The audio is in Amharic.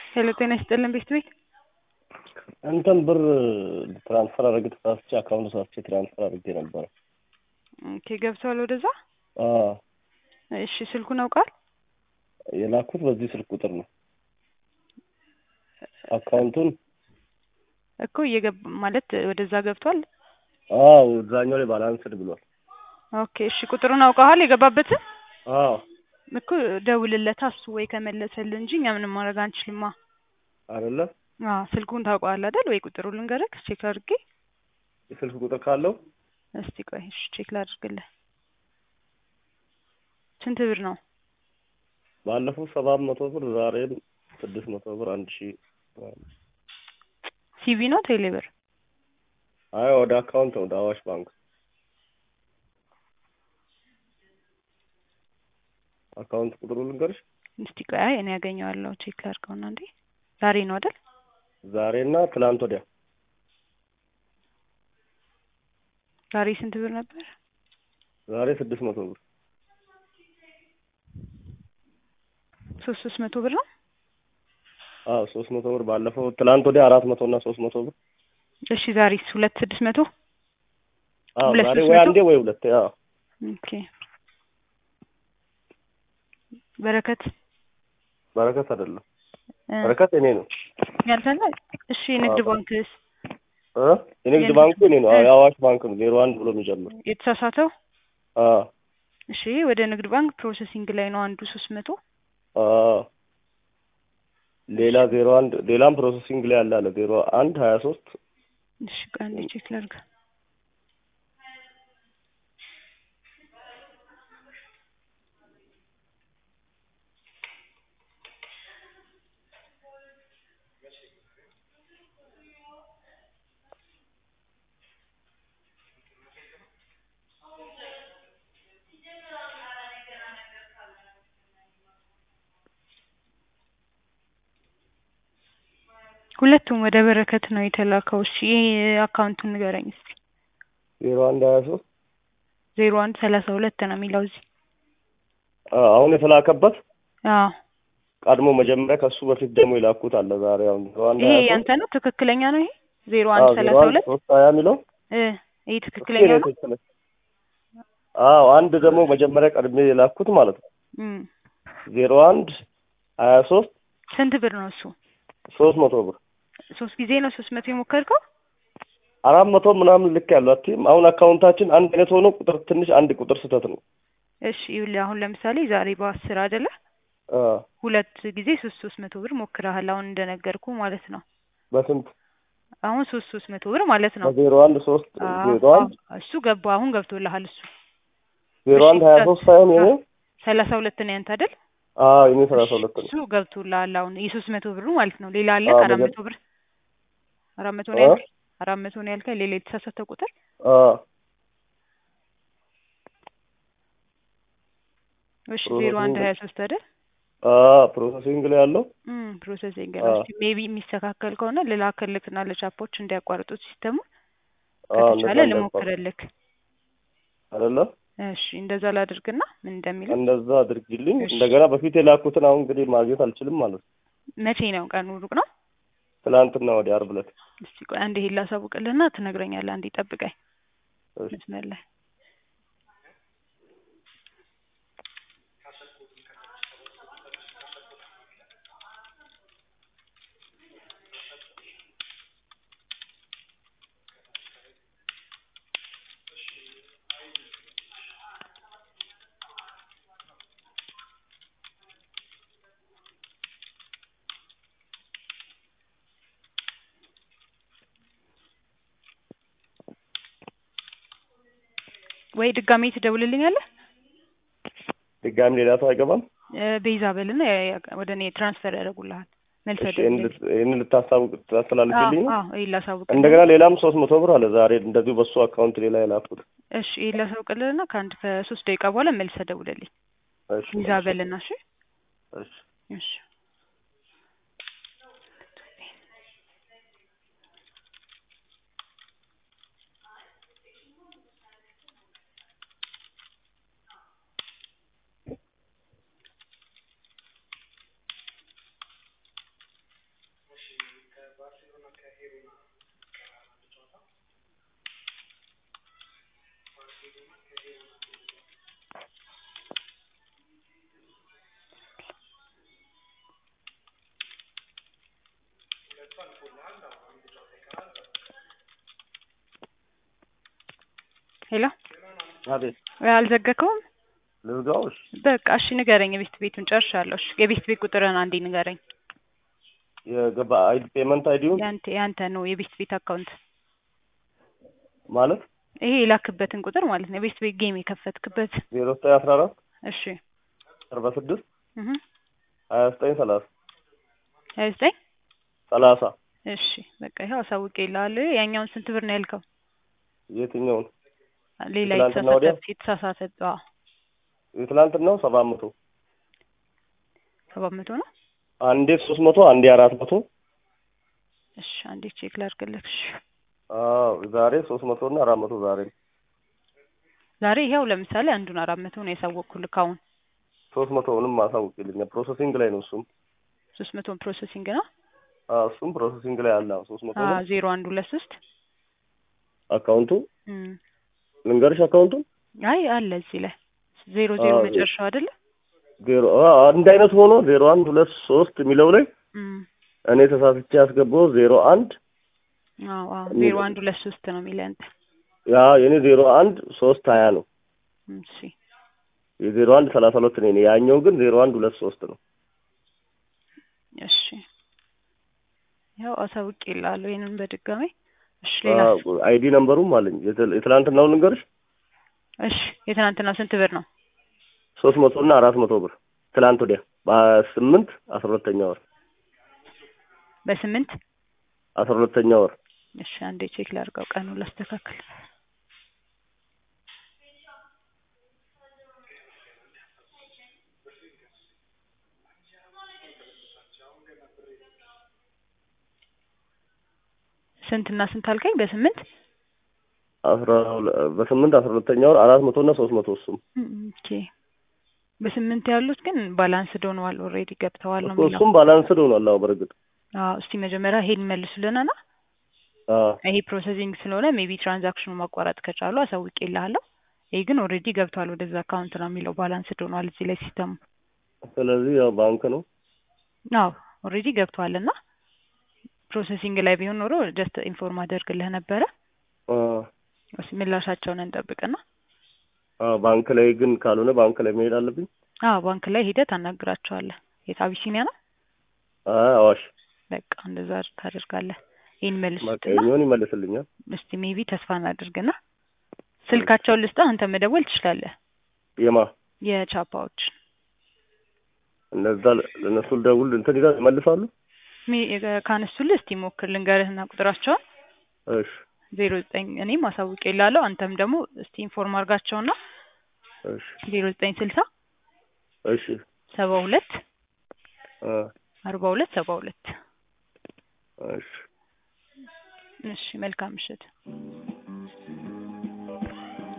ሄሎ ጤና ይስጥልን ቤት ቤት እንትን ብር ትራንስፈር አድርጌ ተሳስቼ አካውንት ተሳስቼ ትራንስፈር አድርጌ ነበረ። ኦኬ ገብተዋል ወደዛ። አዎ እሺ ስልኩን አውቃል። የላኩት በዚህ ስልክ ቁጥር ነው። አካውንቱን እኮ እየገባ ማለት ወደዛ ገብቷል። አዎ እዛኛው ላይ ባላንስድ ብሏል። ኦኬ እሺ ቁጥሩን አውቀዋል የገባበትን አዎ እኮ ደውልለታ እሱ ወይ ከመለሰልን እንጂ እኛ ምንም ማድረግ አንችልማ። አይደለ አዎ ስልኩን ታውቀዋል አይደል? ወይ ቁጥሩ ልንገርክ ቼክ አድርጌ የስልክ ቁጥር ካለው እስቲ ቆይ እሺ ቼክ ላድርግልህ። ስንት ብር ነው? ባለፈው ሰባት መቶ ብር ዛሬም ስድስት መቶ ብር አንድ ሺህ ሲቪ ነው ቴሌ ብር? አይ ወደ አካውንት ወደ አዋሽ ባንክ አካውንት ቁጥሩ ልንገርሽ። እስቲ ቆይ አይ እኔ ያገኘዋለሁ ቼክ ላድርገውና እንዴ ዛሬ ነው አይደል? ዛሬና ትላንት ወዲያ ዛሬ ስንት ብር ነበር? ዛሬ ስድስት መቶ ብር ሶስት ሶስት መቶ ብር ነው። አዎ ሶስት መቶ ብር ባለፈው ትላንት ወዲያ አራት መቶ እና ሶስት መቶ ብር እሺ ዛሬስ ሁለት ስድስት መቶ አዎ ሁለት ዛሬ ሶስት ወይ መቶ? አንዴ ወይ ሁለቴ አዎ ኦኬ በረከት በረከት አይደለም እ በረከት እኔ ነው ያልፈላ እሺ የንግድ አዎ። ባንክስ እ የንግድ የንግድ ባንኩ እኔ ነው እ የአዋሽ ባንክ ነው ዜሮ አንድ ብሎ የሚጀምር የተሳሳተው አዎ እሺ ወደ ንግድ ባንክ ፕሮሰሲንግ ላይ ነው አንዱ ሶስት መቶ አዎ ሌላ ዜሮ አንድ ሌላም ፕሮሰሲንግ ላይ ያለ አለ ዜሮ አንድ ሀያ ሶስት እሺ ቆይ አንዴ ቼክ ላድርግ ሁለቱም ወደ በረከት ነው የተላከው እሺ አካውንቱን ንገረኝ እስኪ ዜሮ አንድ ሀያ ሶስት ዜሮ አንድ ሰላሳ ሁለት ነው የሚለው እዚህ አሁን የተላከበት አዎ ቀድሞ መጀመሪያ ከሱ በፊት ደግሞ የላኩት አለ ዛሬ አሁን ዜሮ አንድ ይሄ ሀያ ሶስት ያንተ ነው ትክክለኛ ነው ይሄ ዜሮ አዎ አንድ ዜሮ ሰላሳ አንድ ሁለት ሶስት ሀያ የሚለው እ ይሄ እሱ ትክክለኛ የኔ ነው ትክክል አዎ አንድ ደግሞ መጀመሪያ ቀድሜ የላኩት ማለት ነው እም ዜሮ አንድ ሀያ ሶስት ስንት ብር ነው እሱ ሶስት መቶ ብር ሶስት ጊዜ ነው ሶስት መቶ የሞከርከው አራት መቶ ምናምን ልክ ያለው አትይም አሁን አካውንታችን አንድ አይነት ሆኖ ቁጥር ትንሽ አንድ ቁጥር ስህተት ነው እሺ ይኸውልህ አሁን ለምሳሌ ዛሬ በአስር አይደለ አ ሁለት ጊዜ ሶስት ሶስት መቶ ብር ሞክረሃል አሁን እንደነገርኩ ማለት ነው በስንት አሁን ሶስት ሶስት መቶ ብር ማለት ነው በዜሮ አንድ ሶስት አዎ ዜሮ አንድ አዎ እሱ ገባ አሁን ገብቶልሃል እሱ ዜሮ እሺ አንድ ሀያ ሶስት ሳይሆን የኔ ሰላሳ ሁለት ነው ያንተ አይደል አዎ የኔ ሰላሳ እሺ ሁለት ነው እሱ ገብቶልሃል አሁን የሶስት መቶ ብሩ ማለት ነው ሌላ አለ አዎ አራት መጀ- መቶ ብር አራት መቶ ነው አ ያልከኝ አራት መቶ ነው ያልከኝ ሌላ የተሳሳተ ቁጥር አ እሺ ዜሮ አንድ ፕሮሰሲንግ ሀያ ሶስት አይደል አ ፕሮሰሲንግ ላይ ያለው እም ፕሮሰሲንግ አ ነው እስኪ ሜቢ የሚስተካከል ከሆነ ልላክልክና ለቻፖች እንዲያቋርጡት ሲስተሙ አ እንደዛ ከተቻለ እንዳይባል ልሞክርልክ አይደለ እሺ እንደዛ ላድርግና ምን እንደሚለው እንደዛ አድርጊልኝ እሺ እንደገና በፊት የላኩትን አሁን እንግዲህ ማግኘት አልችልም ማለት ነው መቼ ነው ቀኑ ሩቅ ነው ትናንትና ወዲያ ዓርብ ዕለት እስቲ ቆይ አንዴ ይሄን ላሳውቅልህና ትነግረኛለህ አንዴ ጠብቀኝ እሺ መስመር ላይ ወይ ድጋሜ ትደውልልኛለህ ድጋሚ ሌላ ሰው አይገባም እ ቤዛ በልና ያ- ያ- ወደ እኔ ትራንስፈር ያደርጉልሃል መልሰህ እሺ ይሄን ደውልልኝ ልት- ይሄን ልታሳውቅ አዎ ታስተላልፊልኝ ነው አዎ ይሄን ላሳውቅልህ እንደገና ሌላም ሶስት መቶ ብር አለ ዛሬ እንደዚሁ በሱ አካውንት ሌላ የላኩት እሺ ይሄን ላሳውቅልህና ከአንድ ከሶስት ደቂቃ በኋላ መልሰህ ደውልልኝ እሺ ቤዛ እሺ በልና እሺ እሺ እሺ ሄሎ አቤት አልዘጋከውም? ልዝጋው? እሺ በቃ እሺ ንገረኝ። የቤት ቤቱን ጨርሻለሁ። እሺ የቤት ቤት ቁጥርን አንዴ ንገረኝ። የገባ አይዲ ፔመንት አይዲውን ያንተ ያንተ ነው የቤት ቤት አካውንት ማለት ይሄ የላክበትን ቁጥር ማለት ነው። የቤት ቤት ጌም የከፈትክበት። ዜሮ ዘጠኝ አስራ አራት እሺ አርባ ስድስት እህ ሀያ ዘጠኝ ሰላሳ ሀያ ዘጠኝ ሰላሳ እሺ በቃ ይኸው አሳውቄልሃለሁ። ያኛውን ስንት ብር ነው ያልከው? የትኛውን ሌላ ትላንትና ወዲያ? የተሳሳተ የተሳሳተ አዎ የትላንትናው ሰባት መቶ ሰባት መቶ ነው። አንዴ ሶስት መቶ አንዴ አራት መቶ እሺ አንዴ ቼክ ላድርግልህ። እሺ አዎ ዛሬ ሶስት መቶ እና አራት መቶ ዛሬ ዛሬ ይኸው ለምሳሌ አንዱን አራት መቶ ነው ያሳወቅኩልህ አሁን ሶስት መቶውንም ማሳውቅልኛል ፕሮሰሲንግ ላይ ነው እሱም ሶስት መቶን ፕሮሰሲንግ ነው። አዎ እሱም ፕሮሰሲንግ ላይ አለ ሶስት መቶ አዎ ነው ዜሮ አንድ ሁለት ሶስት አካውንቱ እም ልንገርሽ አካውንቱን አይ አለ እዚህ ላይ ዜሮ ዜሮ አዎ፣ መጨረሻው አይደለ? ዜሮ አዎ፣ አንድ አይነት ሆኖ ዜሮ አንድ ሁለት ሶስት የሚለው ላይ እም እኔ ተሳስቼ ያስገባው ዜሮ አንድ አዎ አዎ እኔ- ዜሮ አንድ ሁለት ሶስት ነው የሚለው አንተ። ያ የኔ ዜሮ አንድ ሶስት ሀያ ነው እም እሺ የዜሮ አንድ ሰላሳ ሁለት ነው የኔ ያኛው ግን ዜሮ አንድ ሁለት ሶስት ነው እሺ ያው አሳውቄልሃለሁ ይሄንን በድጋሚ እሺ ሌላ አይዲ ነምበሩም አለኝ የትል- የትላንትናውን ልንገርሽ እሺ የትናንትናው ስንት ብር ነው? ሶስት መቶ እና አራት መቶ ብር ትላንት ወዲያ በስምንት አስራ ሁለተኛ ወር በስምንት አስራ ሁለተኛ ወር እሺ አንዴ ቼክ ላድርገው ቀኑን ላስተካክል። ስንት እና ስንት አልከኝ? በስምንት አስራ ሁለ- በስምንት አስራ ሁለተኛ ወር አራት መቶ እና ሶስት መቶ እሱም እም ኦኬ በስምንት ያሉት ግን ባላንስድ ሆነዋል ኦልሬዲ ገብተዋል ነው እሱ- የሚለው። እሱም ባላንስድ ሆኗል አዎ በእርግጥ አዎ እስቲ መጀመሪያ ይሄን መልሱልንና አዎ ይሄ ፕሮሰሲንግ ስለሆነ ሜቢ ትራንዛክሽኑ ማቋረጥ ከቻሉ አሳውቄልሃለሁ። ይሄ ግን ኦልሬዲ ገብቷል ወደዛ አካውንት ነው የሚለው ባላንስድ ሆኗል እዚህ ላይ ሲስተሙ። ስለዚህ ያው ባንክ ነው አዎ ኦልሬዲ ገብቷል እና ፕሮሰሲንግ ላይ ቢሆን ኖሮ ጀስት ኢንፎርም አደርግልህ ነበረ። አዎ እስኪ ምላሻቸውን እንጠብቅና አዎ ባንክ ላይ ግን ካልሆነ ባንክ ላይ መሄድ አለብኝ አዎ ባንክ ላይ ሂደህ ታናግራቸዋለህ። የት አቢሲኒያ ነው? አይ አዋሽ በቃ እንደዛ ታደርጋለህ። ይህን በቃ መልሱትና የኛውን ይመልስልኛል እስቲ ሜቢ ተስፋ እናድርግና ስልካቸውን ልስጥህ፣ አንተ መደወል ትችላለህ። የማ የቻፓዎች እነዛ ለእነሱ ልደውል እንትን ይላል ይመልሳሉ ሚ- ካነሱልህ እስቲ ሞክር ልንገርህና ቁጥራቸውን እሺ ዜሮ ዘጠኝ እኔም አሳውቄ ላለሁ አንተም ደግሞ እስቲ ኢንፎርም አድርጋቸውና እሺ ዜሮ ዘጠኝ ስልሳ እሺ ሰባ ሁለት አ አርባ ሁለት ሰባ ሁለት እሺ እሺ መልካም ምሽት